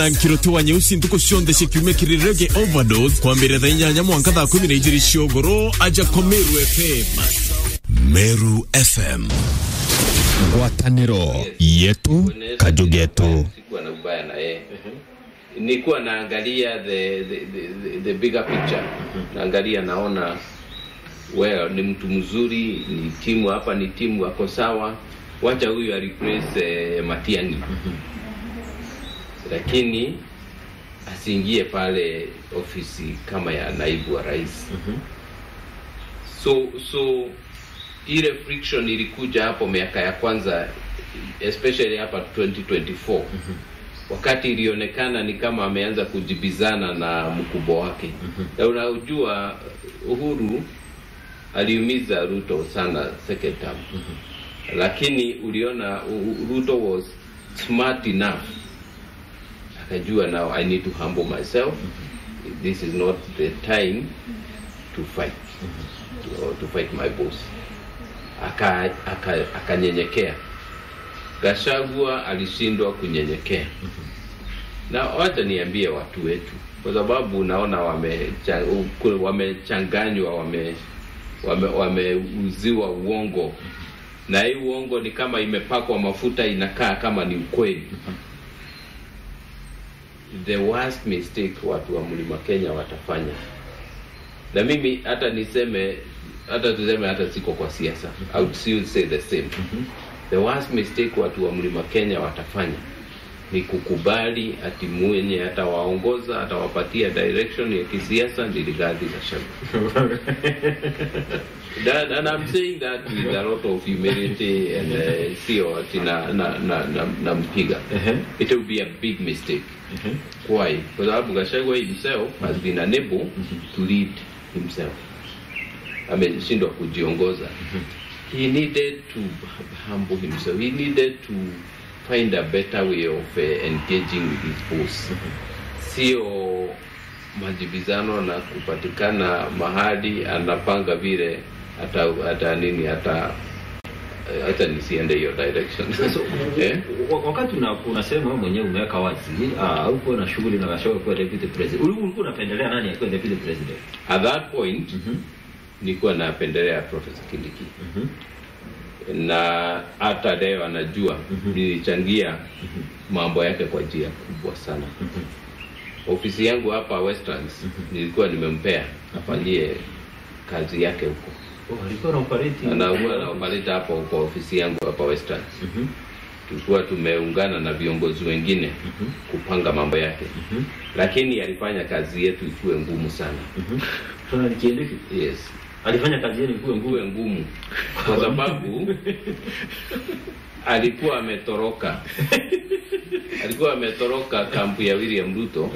nkirotowa nyeusi ntuko cionthe cikiumia kirirege overdose kwambĩrĩria thaa inyanya mwanka thaa kumi na igĩrĩ ciogoro aja ko meru fm meru fm ngwatanĩro yetu kajugetu sikuwa na ubaya na yeye nilikuwa naangalia the, the, the, the bigger picture naangalia naona well ni mtu mzuri ni timu hapa ni timu ako sawa wacha huyu areplace eh, matiangi lakini asiingie pale ofisi kama ya naibu wa rais so so ile friction ilikuja hapo miaka ya kwanza especially hapa 2024 wakati ilionekana ni kama ameanza kujibizana na mkubwa wake na unajua uhuru aliumiza ruto sana second term lakini uliona U- ruto was smart enough akajua now i need to humble myself this is not the time to fight or to fight my boss akanyenyekea aka, aka akanyenyekea. Gachagua alishindwa kunyenyekea na wacha niambie watu wetu kwa sababu naona wamecha- u- wamechanganywa wame wame- wameuziwa uongo na hii uongo ni kama imepakwa mafuta inakaa kama ni ukweli the worst mistake watu wa mlima kenya watafanya na mimi hata niseme hata tuseme hata siko kwa siasa I would still say the same the worst mistake watu wa mlima kenya watafanya ni kukubali ati mwenye atawaongoza atawapatia direction ya kisiasa ni Rigathi Gachagua That, and I'm saying that with a lot of humility and uh, sio ati na na na na, na mpiga it will be a big mistake why kwa sababu Gachagua himself has been unable to lead himself ameshindwa kujiongoza he needed to humble himself he needed to find a better way of uh, engaging with his boss sio majibizano na kupatikana mahali anapanga vile hata hata nini hata hata nisiende hiyo direction Sasa, eh? wa- wakati una, unasema wewe mwenyewe umeweka wazi ah, haukuwa na shughuli na Gachagua kuwa deputy president, Uli- ulikuwa unapendelea nani akuwe deputy president? at that point nilikuwa napendelea Profesa Kindiki na hata leo anajua nilichangia mambo yake kwa njia kubwa sana ofisi yangu hapa Westlands nilikuwa nimempea afanyie kazi yake huko Oh, alikuwa na operate anakuwa na operate hapo kwa ofisi yangu hapa Westlands tulikuwa tumeungana na viongozi wengine kupanga mambo yake lakini alifanya kazi yetu ikuwe ngumu sana Tuna nikiendeki. yes Alifanya kazi yenu ikuwe ngumu. nguwe ngumu kwa sababu alikuwa ametoroka alikuwa ametoroka kampu ya William Ruto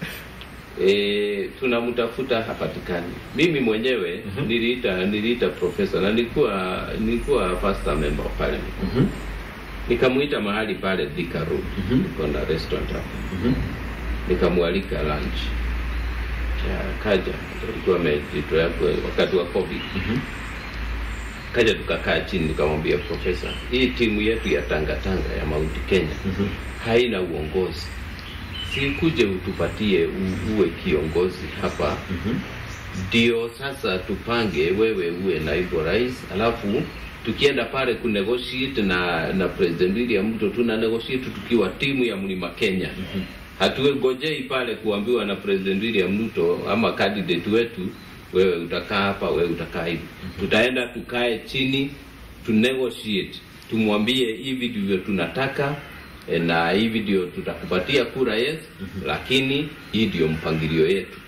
e, tunamtafuta hapatikani mimi mwenyewe niliita niliita profesa na nilikuwa nilikuwa first time member of parliament Mhm. nikamuita mahali pale Thika Road niko na restaurant hapo nikamwalika lunch Ya, kaja alikuwa amejitoa kwa- wakati wa covid kaja tukakaa chini nikamwambia profesa hii timu yetu ya tangatanga ya Mount Kenya haina uongozi sikuje utupatie u- uwe kiongozi hapa ndio sasa tupange wewe uwe naibu rais alafu tukienda pale kunegotiate na na president William Ruto tuna negotiate tukiwa timu ya mlima Kenya hatuegojei pale kuambiwa na president William Ruto ama candidate wetu wewe utakaa hapa wewe utakaa hivi tutaenda tukae chini tu negotiate tumwambie hivi ndivyo tunataka eh, na hivi ndio tutakupatia kura yes lakini hii ndio mpangilio yetu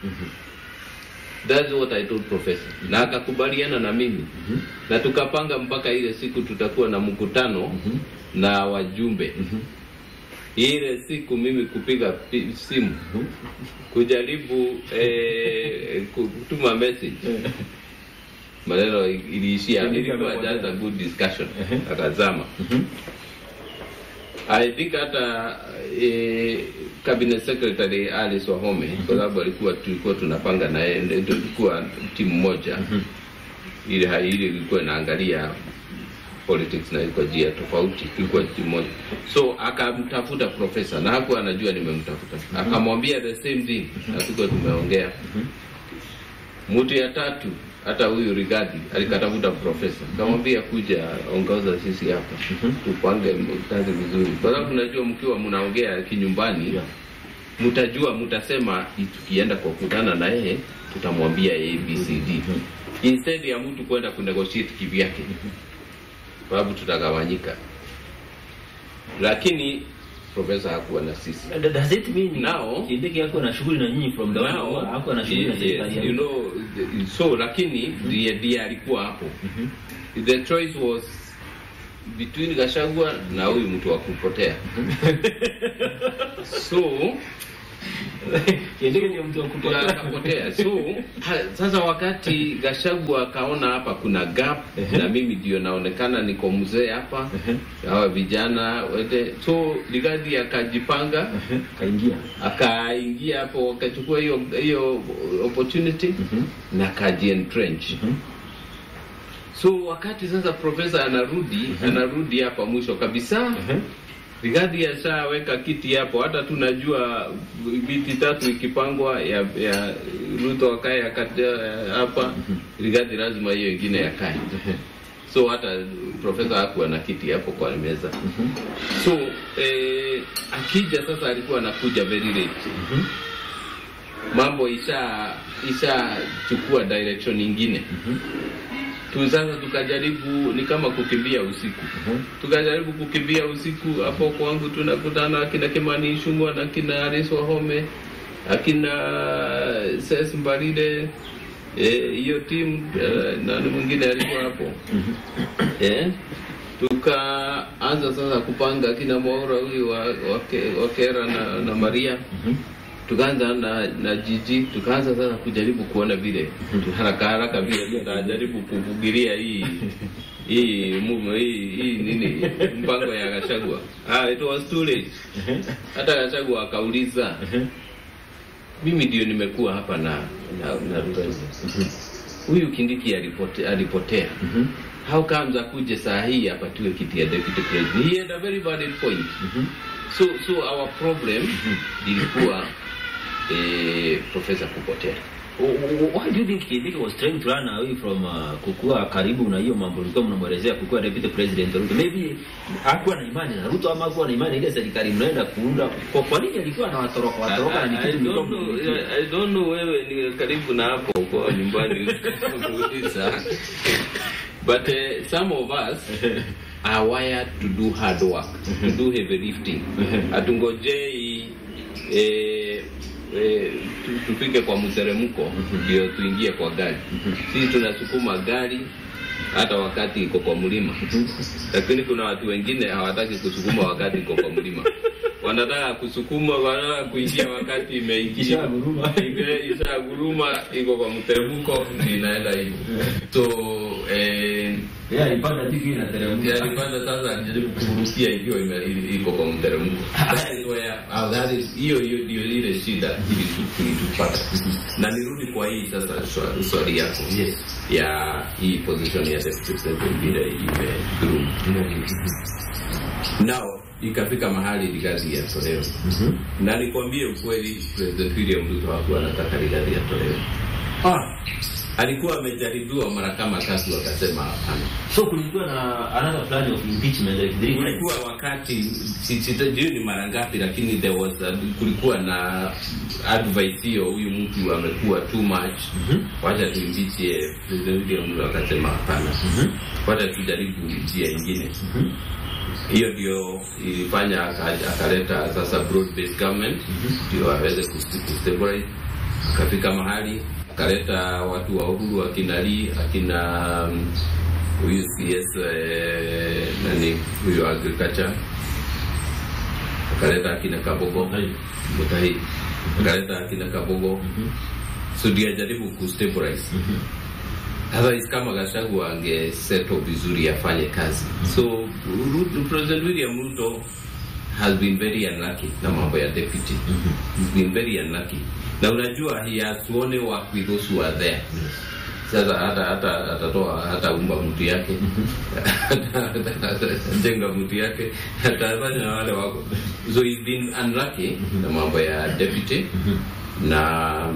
That's what I told professor. Na akakubaliana na mimi. Na tukapanga mpaka ile siku tutakuwa na mkutano na wajumbe. Ile siku mimi kupiga pi- simu kujaribu eh, kutuma message. Maneno iliishia ilikuwa just a good discussion. Akazama. I think hata eh, cabinet secretary Alice Wahome kwa sababu alikuwa tulikuwa tunapanga na yeye ndio tulikuwa timu moja ile ile ilikuwa inaangalia politics na kwa njia tofauti, ilikuwa moja. So akamtafuta profesa na hakuwa anajua nimemtafuta, akamwambia the same thing, na tuko tumeongea. Mtu ya tatu hata huyu Rigadi alikatafuta profesa, akamwambia kuja ongoza sisi hapa tupange kazi vizuri, kwa sababu najua mkiwa mnaongea kinyumbani Yeah. mtajua mtasema tukienda kwa kutana na yeye tutamwambia ABCD instead ya mtu kwenda kunegotiate kivyake, sababu tutagawanyika. Lakini profesa hakuwa na sisi Does- Does it mean Now- Kindiki yako na shughuli na nyinyi from the one Now, hapo na shughuli na yes, serikali yes, ya you know, the- so lakini ndiye ndiye alikuwa hapo. The choice was between Gashagwa na huyu mtu wa kupotea. so Kindiki ndio mtu wa kupotea. akapotea. So ha, sasa wakati Gashagwa akaona hapa kuna gap na mimi ndio naonekana niko mzee hapa, hawa vijana wete, so Ligadi akajipanga Kaingia. akaingia hapo akachukua hiyo hiyo opportunity na akajientrench so wakati sasa profesa anarudi anarudi hapa mwisho kabisa Rigathi ashaweka kiti hapo, hata tunajua viti tatu ikipangwa ya ya Ruto akae akata- hapa, Rigathi lazima hiyo ingine yakae. So hata profesa hakuwa na kiti hapo kwa meza. So eh, akija sasa, alikuwa anakuja very late mambo isha ishachukua direction nyingine tu sasa tukajaribu ni kama kukimbia usiku tukajaribu kukimbia usiku hapo kwangu tunakutana akina Kimani Ichung'wah na akina Alice Wahome akina Ses Mbarire eh, hiyo timu eh, nani mwingine alikuwa hapo eh, tukaanza sasa kupanga akina Mwaura huyu wa, wa, Ke- wa Kera na, na Maria tukaanza na, na jiji tukaanza sasa kujaribu kuona vile haraka haraka vile tutajaribu kuvugilia hii hii mumo hii, hii nini mpango ya Gachagua. Ah, it was too late. Hata Gachagua akauliza mimi ndio nimekuwa hapa na na, na Ruto. Huyu Kindiki alipote, alipotea. How comes akuje saa hii apatiwe kiti ya deputy president? He had a very valid point. So so our problem ilikuwa eh, profesa kupotea. Why do you think Kindiki was trying to run away from uh, kukuwa karibu na hiyo mambo ulikuwa mnamwelezea kukuwa deputy president Ruto? Maybe hakuwa na imani na Ruto ama hakuwa na imani ile serikali mnaenda kuunda. Kwa kwa nini alikuwa anawatoroka watoroka na ni I, kitu I, mlikuwa don't know, mnamwelezea? I don't know wewe ni karibu na hapo kwa nyumbani kuuliza. But uh, some of us are wired to do hard work, to do heavy lifting. Hatungojei eh, eh, tu- tufike kwa mteremko ndio tuingie kwa gari. Sisi tunasukuma gari hata wakati iko kwa mlima, lakini kuna watu wengine hawataki kusukuma wakati iko kwa mlima, wanataka kusukuma, wanataka kuingia wakati imeingia Ishaguruma. Ige- ishaguruma, iko kwa mteremko, inaenda hivyo. So eh, Yeah, alipanda tiki na teremka. alipanda sasa, anajaribu kurukia ikiwa ime- i- iko kwa mteremko. That is where- ah, that is- Hiyo hiyo ndio ile shida ilitu- ilitupata, na nirudi kwa hii sasa swa- swali yako Yes. ya hii position ya deputy president vile imedumu. Now ikafika mahali Rigathi yatolewe, na nikwambie ukweli, President William Ruto hakuwa anataka Rigathi yatolewe. Ah, Alikuwa amejaribiwa mara kama tatu, akasema hapana. so kulikuwa na another plan of impeachment like three times. kulikuwa wakati si- sitajui ni mara ngapi, lakini there was a, kulikuwa na advice hiyo, huyu mtu amekuwa too much, wacha tuimbiche. President William Ruto akasema hapana, wacha tujaribu njia ingine. Hiyo ndio ilifanya aka- akaleta sasa broad based government ndio aweze kusti- kustabilize. Akafika mahali akaleta watu wa uhuru akina Lee akina um, huyu CS eh, nani huyu agriculture akaleta akina Kabogo Mutahi. Mutahi akaleta akina Kabogo so ndio ajaribu kustabilize Otherwise kama Gachagua angesettle vizuri afanye kazi. So Ruto, President William Ruto has been very unlucky na mambo ya deputy. He's been very unlucky. Na unajua he has to only work with those who are there. sasa hata hata atatoa hata umba mtu yake jenga mtu yake atafanya na wale wako so he's been unlucky na mambo ya deputy na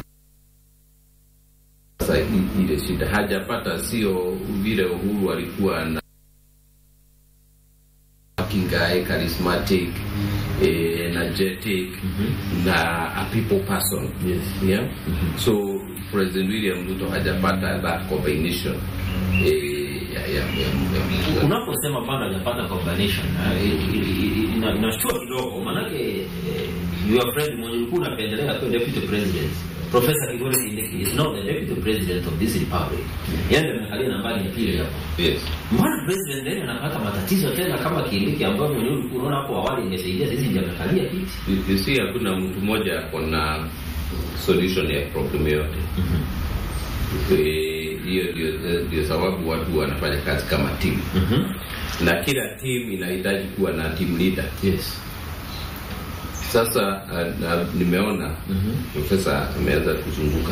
sasa i- ile shida hajapata sio vile uhuru alikuwa na working guy charismatic eh, energetic na a people person Yes. yeah so president william ruto hajapata that combination eh, ya, ya, ya, ya, ya, unaposema bado hajapata combination eh, i- i- i- ina- inashtua kidogo manake eh, your friend mwenye ulikuwa unapendelea kwa deputy president Professor Kithure Kindiki is not the deputy president of this republic. Yeye ndiye amekalia nambari ya pili hapo. yes Mbona president ndiye anapata matatizo tena kama Kindiki ambayo mwenyewe ulikuwa unaona hapo awali ingesaidia sisi ndiye amekalia kiti. you, you see hakuna mtu mmoja ako na solution ya problem yote Eh, hiyo ndio ndio sababu watu wanafanya kazi kama timu na kila timu inahitaji kuwa na team leader Yes. sasa uh, na, nimeona profesa ameanza kuzunguka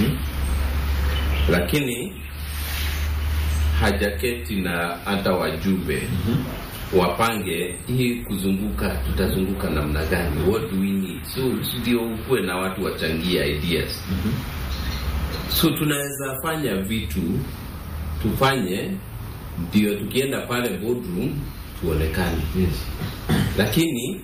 lakini hajaketi na hata wajumbe wapange hii kuzunguka tutazunguka namna gani what do we need so ndio ukuwe na watu wachangia ideas so tunaweza fanya vitu tufanye ndio tukienda pale boardroom tuonekane Yes. lakini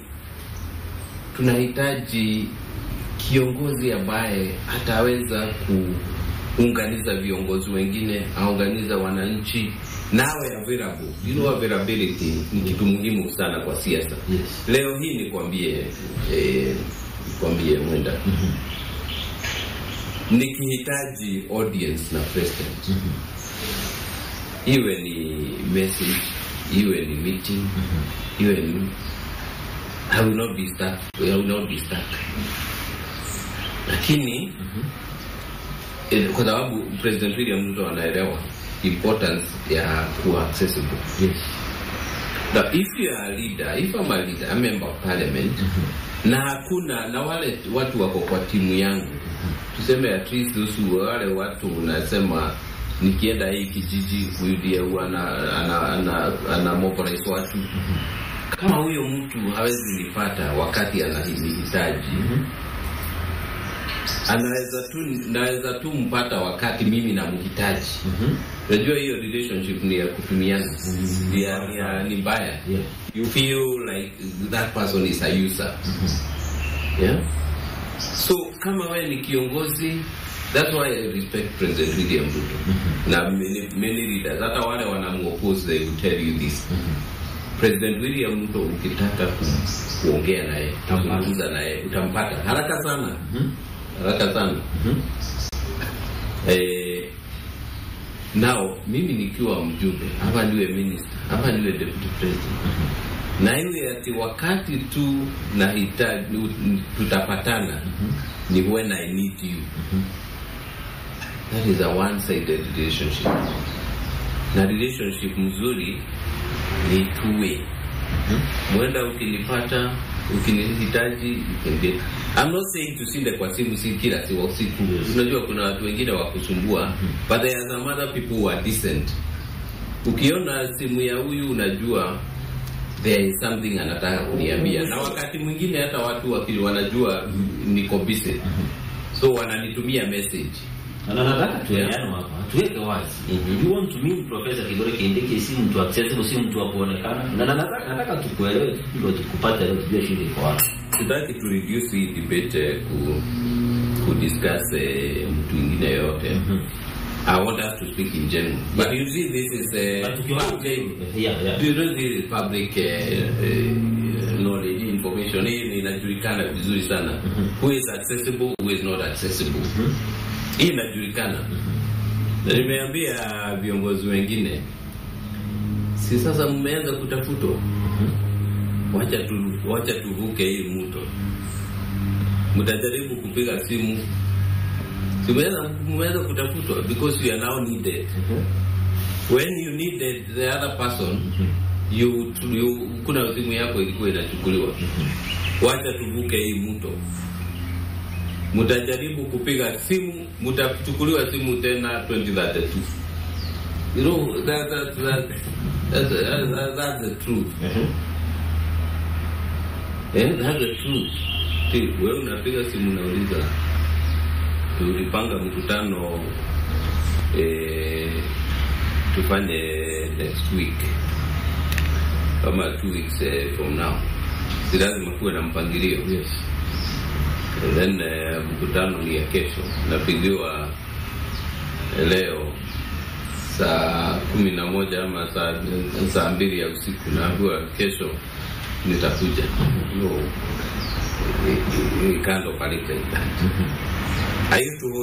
tunahitaji kiongozi ambaye ataweza kuunganiza viongozi wengine aunganiza wananchi nawe available you know availability ni kitu muhimu sana kwa siasa Yes. leo hii nikwambie eh, nikwambie mwenda nikihitaji audience na president iwe ni message iwe ni meeting iwe ni I will not be stuck. I will not be stuck. Lakini eh, kwa sababu President William Ruto anaelewa importance ya kuwa accessible. Yes. Now, if you are a leader, if I'm a leader, a member of parliament, na hakuna na wale watu wako kwa timu yangu, tuseme at least those wale watu unasema nikienda hii kijiji huyu ndiye huwa ana, ana, ana, ana mobilize watu kama huyo mtu hawezi nipata wakati ananihitaji anaweza tu naweza tu mpata wakati mimi namhitaji unajua hiyo relationship ni ya kutumiana ni ya- ni ya- ni mbaya Yeah. you feel like that person is a user yeah so kama wewe ni kiongozi that's why I respect President William Ruto na many, many leaders hata wale wanamuoppose they will tell you this President William Ruto ukitaka ku, kuongea naye kuzungumza naye utampata haraka sana haraka sana eh, now mimi nikiwa mjumbe hapa niwe minister hapa niwe deputy president na iwe ati wakati tu nahitaji tutapatana ni when I need you that is a one sided relationship na relationship mzuri ni two way mwenda ukinipata ukinihitaji you can get I'm not saying tusinde kwa simu si kila si usiku unajua kuna watu wengine wa kusumbua but there are some other people who are decent ukiona simu ya huyu unajua there is something anataka kuniambia na wakati mwingine hata watu wakili wanajua niko busy so wananitumia message Na nataka tueleane hapa, tuweke wazi. Mhm. You want to mean Professor Kithure Kindiki si mtu accessible, si mtu wa kuonekana. Na na- nataka nataka tukuelewe tu ndio tukupate leo tujue shida iko wapi. sitaki tu reduce hii debate eh, ku, ku discuss eh, mtu mwingine yote I want us to speak in general but you see this is Na a tukiona public yeah yeah. you know this is public eh, eh, knowledge information hii ni inajulikana vizuri sana who is accessible who is not accessible hii inajulikana na nimeambia viongozi wengine si sasa mmeanza kutafutwa wacha tu wacha tuvuke hii mto mtajaribu kupiga simu si mmeweza mmeweza kutafutwa because you are now needed when you needed the other person you, you kuna simu yako ilikuwa inachukuliwa wacha tuvuke hii mto mtajaribu kupiga simu, mtachukuliwa simu tena 2032. You know, that, that, that, that's, that, that's the truth. Eh, that's the truth. Si, wewe unapiga simu unauliza tulipanga mkutano eh, tufanye next week kama two weeks eh, from now, si lazima kuwe na mpangilio Yes. And then eh, mkutano ni ya kesho, napigiwa leo saa kumi na moja ama saa, saa mbili ya usiku, naambiwa kesho nitakuja. No, it, it, it kind of like that. I used to